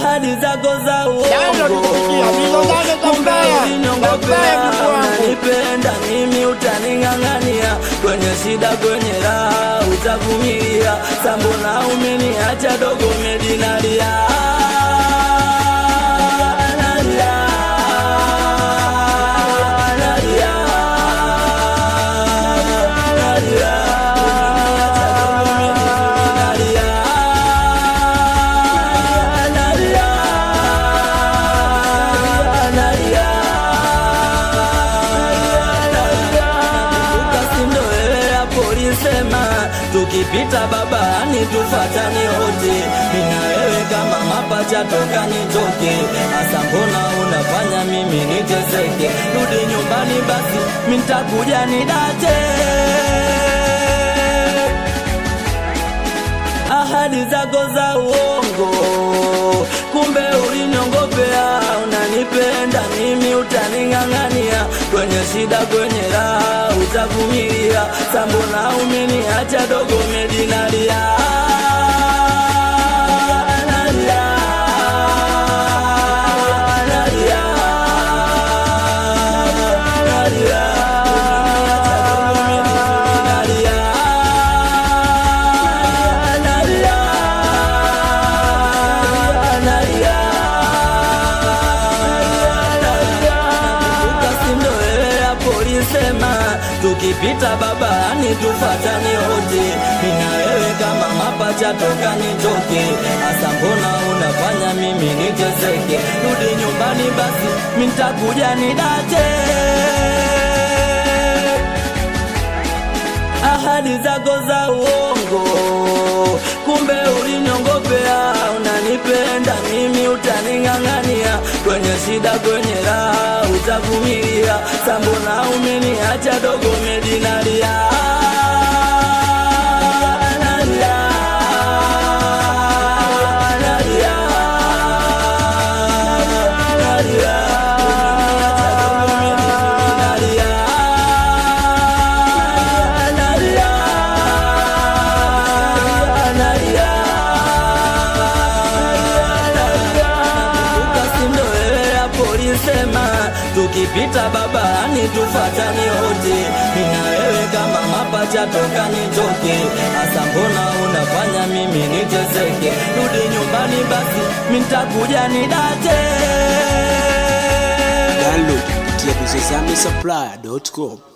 ahadi zako za Yaani uongo unatukufikia, hizo ndani za kumbe mbaya. Za uliniongopea mbaya mtu wangu. unanipenda mimi utaning'ang'ania kwenye shida kwenye raha utavumilia sambona umeniacha dogo medinalia Nalia. Nalia. Nalia. Umeniacha dogo medinalia. Nalia. Nalia. Ukasindo wewe hapo ulisema tukipita babani tufatane wote, mina wewe kama mapacha toka nitoke. Asa mbona unafanya mimi niteseke? Rudi nyumbani basi, mintakuja nidate ahadi zako za uongo, kumbe uliniongopea. Unanipenda mimi, utaning'ang'ania kwenye shida, kwenye raha utavumilia. Sambona umeniacha dogo medinalia Nalia. Nalia. Nalia. Umeniacha dogo medinalia. Nalia. Nalia. Ukasindo wewe hapo ulisema tukipita babani tufatane wote, mina wewe kama mapacha toka nitoke. Asa mbona unafanya mimi niteseke? Rudi nyumbani basi, mintakuja nidate ahadi zako za uongo, kumbe uliniongopea. Unanipenda mimi, utaning'ang'ania kwenye shida, kwenye raha utavumilia. Sambona umeniacha dogo medinalia Nalia. Nalia. Nalia. Umeniacha dogo medinalia Nalia. Nalia. Ukasindo wewe hapo ulisema tukipita babani tufatane wote, mina wewe kama mapacha toka nitoke. Asa mbona unafanya mimi niteseke? Rudi nyumbani basi, mintakuja nidate Download kupitia bizozame supply.com.